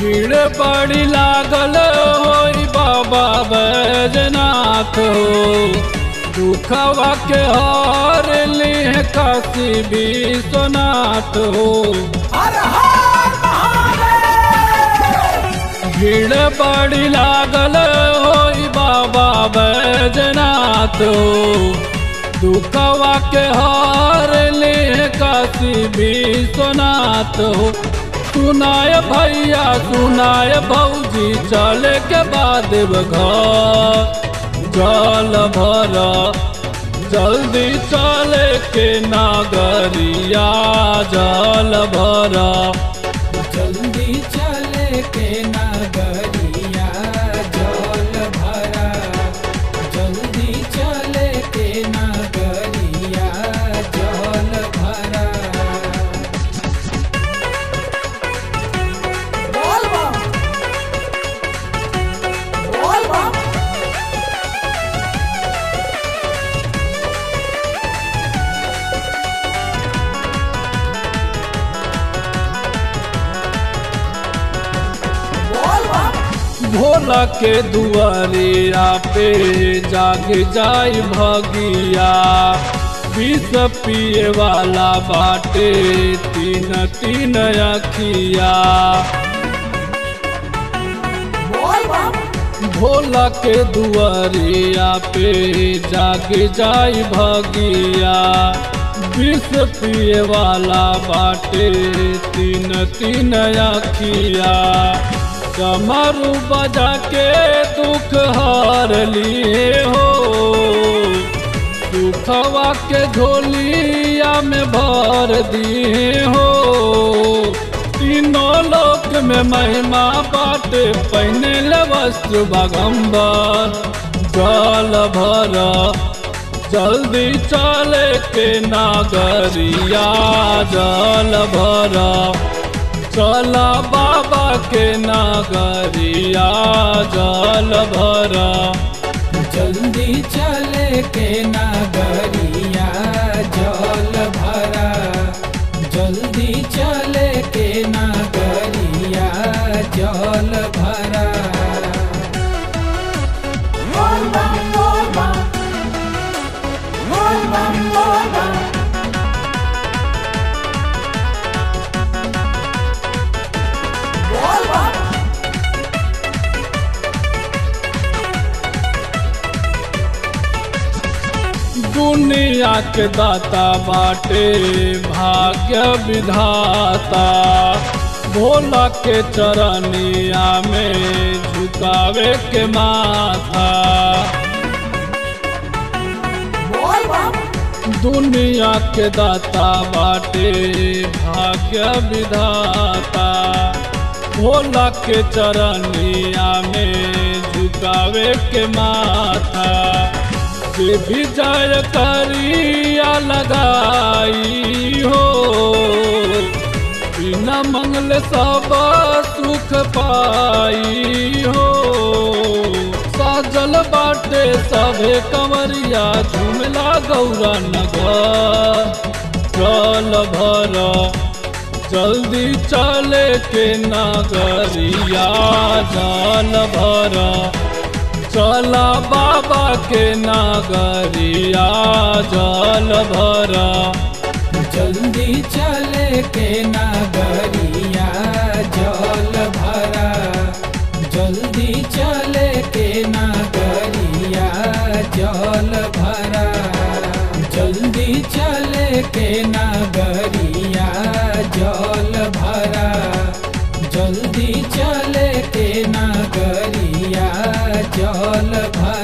भीड़ बड़ी लागल होई बाबा बैजनाथ हो दुखवा के हार ली काशी विश्वनाथ हो हर हर महादेव भीड़ बड़ी लागल होई बाबा बैजनाथ हो दुखवा के हार ली काशी विश्वनाथ हो सुनाय भैया सुनाय भौजी चले के बाद घर जल भर जल्दी चले के नागरिया जल भर जल्दी चले के नगरिया जल भरा जल्दी चले के नगरिया जल भरा बोल बम बोल बम बोल बम भोला के दुआरिया पे जाग जाई भगिया विष पिए वाला बाटे तीन तीन अखिया बोल बम भोला के दुआरिया पे जाग जाई भगिया विष पिए वाला बाटे तीन तीन अखिया कमरू बजा के दुख हार लिए हो दुखवा के झोलिया में भर दिए हो तीनों लोक में महिमा बाटे पहने ले वस्त्र बागम्बर जल भर जल्दी चले के नागरिया जल भर चला बाबा के नागरिया जल भर जल्दी चले के नगरिया जल भरा जल्दी चले के नगरिया जल भरा बोल बम बोल बम बोल बम बोल बम बोल बम दुनिया के दाता बाटे भाग्य विधाता भोला के चरनिया में झुकावे के माथा बोल बम दुनिया के दाता बाटे भाग्य विधाता भोला के चरनिया में झुकावे के माथा जे भी जय करिया लगाई हो बिना मंगल सब सुख पाई हो साजल बाटे सभे कंवरिया झुमला गौरा नगर जल भर जल्दी चले के नागरिया जल भर चला बाबा के नागरिया जल भर जल्दी चले के नगरिया जल भरा जल्दी चले के नगरिया जल भरा जल्दी चले के नगरिया जल भरा जल्दी चले के नगरिया जल भरा